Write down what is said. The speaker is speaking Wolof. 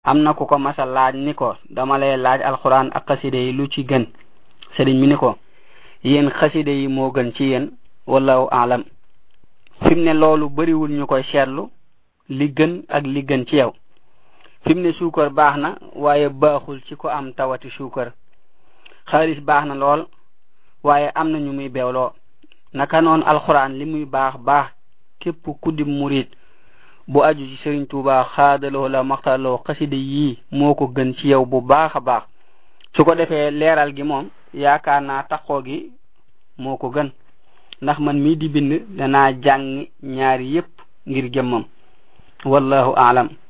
am na ku ko masa laaj ni ko dama lay laaj alquran ak xaside yi lu ci gën sëriñ mi ni ko yéen xaside yi moo gën ci yéen wallahu alam fi mu ne loolu bariwul ñu koy seetlu li gën ak li gën ci yow fi mu ne suukar baax na waaye baaxul ci ko am tawati suukar xaalis baax na lool waaye am na ñu muy beewloo naka noonu alxuraan li muy baax baax képp ku di murid bu aju ci Sëriñ Tuuba xaadaloo la maxtaloo xaside yii moo ko gën ci yow bu baax a baax su ko defee leeral gi moom yaakaar naa taxoo gi moo ko gën ndax man mii di bind danaa jàng ñaari yépp ngir jëmmam wallahu aalam